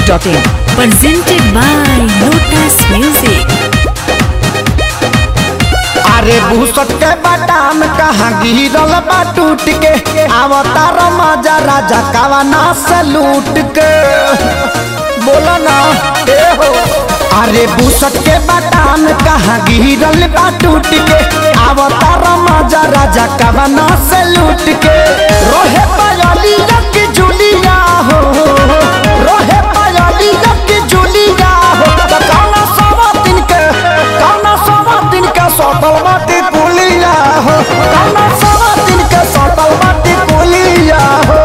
masti.in. presented by Lotus Music. अरे भूसट के बाटाम कहाँ गिरल बा टूट के अवतार मजा राजा कवना से लूट के बोलो ना ए हो अरे भूसट के बाटाम कहाँ गिरल बा टूट के अवतार मजा राजा कवना से लूट के रोहे पायली रख जुलिया हो रोहे पायली रख जुलिया हो त कौना सवा दिन के कौना सवा दिन के सटल बाटी पुलिया हो कौना सवा दिन के सटल बाटी पुलिया हो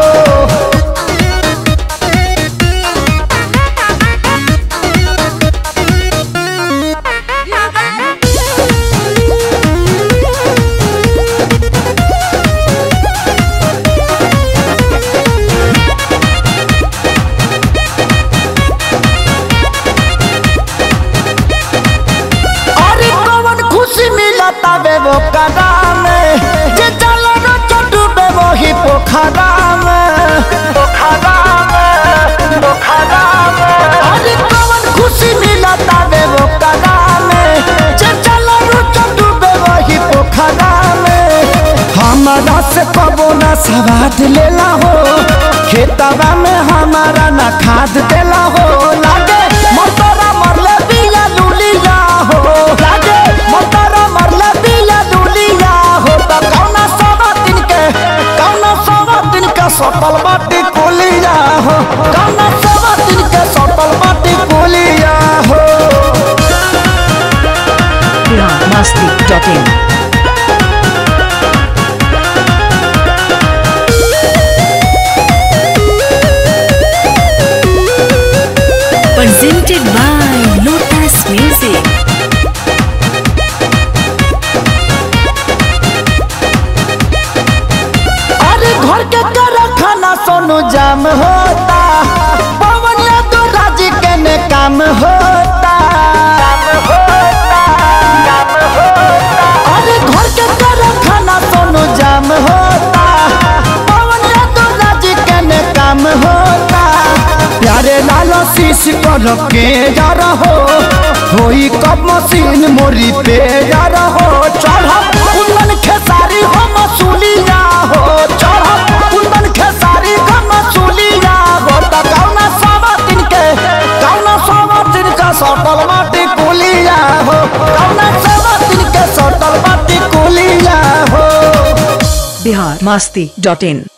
अरे कौन खुशी मिलता बे वो कदा में जे चलो न चटू बे वो ही पोखरा में पोखरा में पोखरा में अरे कौन खुशी मिलता बे वो कदा में जे चलो न चटू बे वो ही पोखरा में हमारा से कबो ना सवाद लेला हो खेतवा में हमारा ना खाद देला हो लागे मोटरा मरले बिया लुलिया हो लागे मोटरा मरले बिया लुलिया हो त कौना सवा दिन के कौना सवा दिन के सटल बाटी कुलिया हो कौना सवा दिन के सटल बाटी कुलिया हो Bihar masti.in. Presented by Lotus Music. अरे घर के कर खाना सोनू जाम होता पवन तो राज के ने काम होता अरे घर के कर खाना सोनू जाम होता पवन तो राज के ने काम होता प्यारे लालो शीश कर के जा रहो होई कब मशीन मोरी पे जा रहो चढ़ कुंदन खेसारी हो मसूलिया हो चढ़ कुंदन खेसारी हो मसूलिया हो त कौना सवा दिन के कौना सवा दिन का सटल माटी कुलिया हो कौना सवा दिन के सटल माटी कुलिया हो Bihar masti.in.